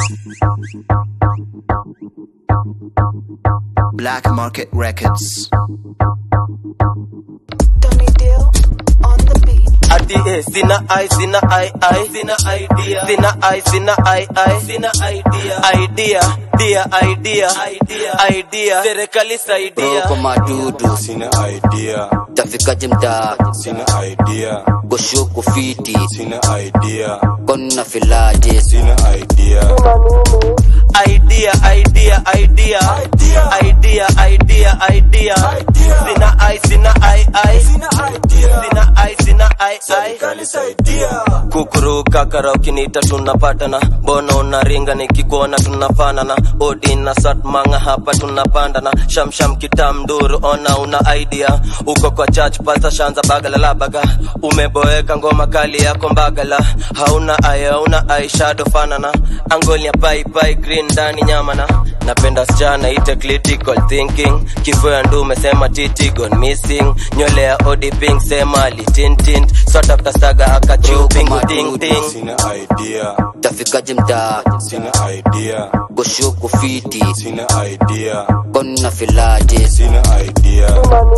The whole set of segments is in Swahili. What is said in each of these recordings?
Black Market Records. Tony Deal on the beat. Ati eh, sina ai sina ai ai sina idea sina ai sina ai ai sina idea idea dia idea idea idea serikali saidia Roko madudu Sina idea, tafikaje mtaa sina idea, goshuku fiti sina idea, konna filaje sina idea, idea idea idea idea idea idea sina ai sina ai ai sina ai sina ai ai kukuruka kara ukiniita tunapatana mbona unaringa nikikuona tunafanana odi na satmanga hapa tunapandana shamsham kitamduru ona una idea uko kwa church pasta shanza bagalalabaga umeboeka ngoma kali yako mbagala hauna aya hauna aishado fanana angolia baibai green ndani nyamana napenda sichana ite critical thinking kifo ya ndume sema titi gone missing nywele ya odi pink sema litintint sort after saga akachupingu ting ting sina idea, tafikaje mtaa sina idea, goshuku fiti sina idea, konna filaje sina idea,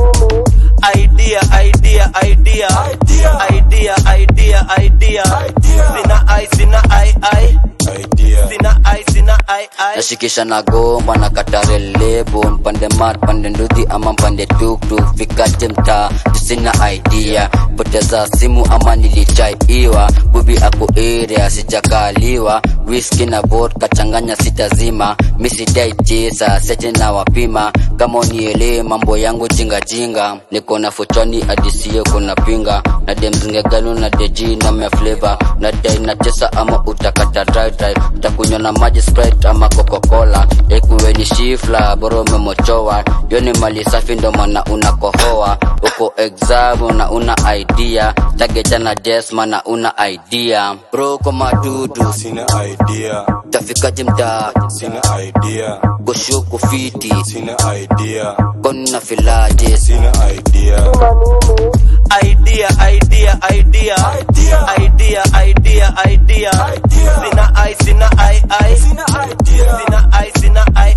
idea idea idea idea idea idea sina ai sina ai ai idea, sina ai sina ai ai nashikisha na gomba na katare lebo mpande mat pande ndudhi ama mpande tuktuk fikaje mtaa tusina idea poteza simu ama nilichaiwa bubi ako area sijakaliwa whisky na vodka changanya sitazima misidai chesa sete na wapima kama unielee mambo yangu jingajinga niko na fochani adisio kuna pinga na demzingeganu na deji na mefleva na dai na tesa ama utakata dry dry utakunywa na maji sprite ama coca-cola ekuweni shifla bora umemochowa yo ni mali safi ndo maana unakohoa uko exam na una idea tageja na jesma na una idea bro kwa madudu sina idea, tafikaje mtaa sina idea, goshuku fiti sina idea, konna filaje sina idea, idea idea idea idea idea idea sina ai sina ai ai sina ai sina ai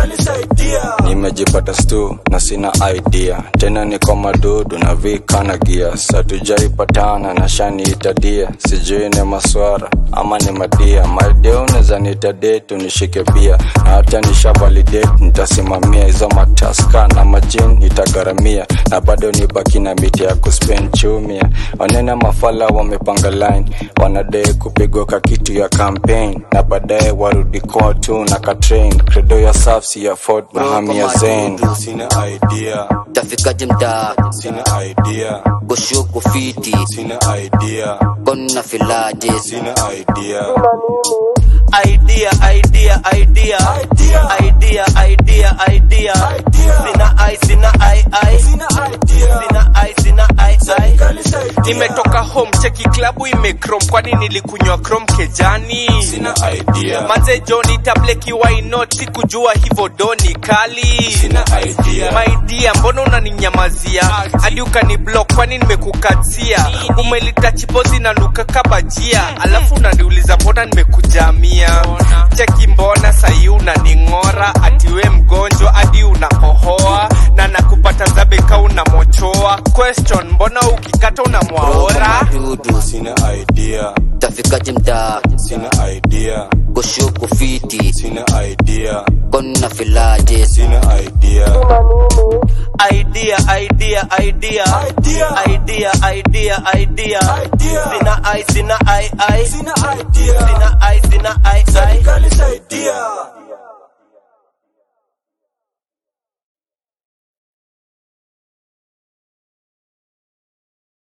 ai nimejipata stu na sina idea tena niko madudu na vikana gia satujaipatana na shaniitadia sijui ni maswara ama ni madia maidea unaweza niitadetu nishike bia na hata nisha validate nitasimamia hizo mataska na majin nitagharamia na bado nibaki na miti ya kuspen chumia wanene mafala wamepanga line wanadai kupigwa ka kitu ya campaign na baadaye warudi kotu na katrain credo ya safsi ya fort mahamia zen sina idea tafikaje mtaa sina idea goshuku fiti sina idea konna filaje sina idea idea idea idea idea idea idea sina ai sina ai ai sina ai sina ai ai nimetoka home cheki klabu imekrom kwani nilikunywa krom kejani sina idea manze joni tableki wainot sikujua hivo doni kali sina idea maidia mbona unaninyamazia hadi ukani block kwani nimekukatia umelita chipozi na nuka kabajia alafu unaniuliza mbona nimekujamia cheki mbona sahi unaning'ora atiwe mgonjwa hadi unakohoa na nakupata zabeka unamochoa question mbona ukikata unamwaora dudu sina idea tafikaje mtaa sina idea goshuku fiti sina idea konna filaje sina idea idea idea idea idea idea idea sina ai sina ai ai sina ai sina ai ai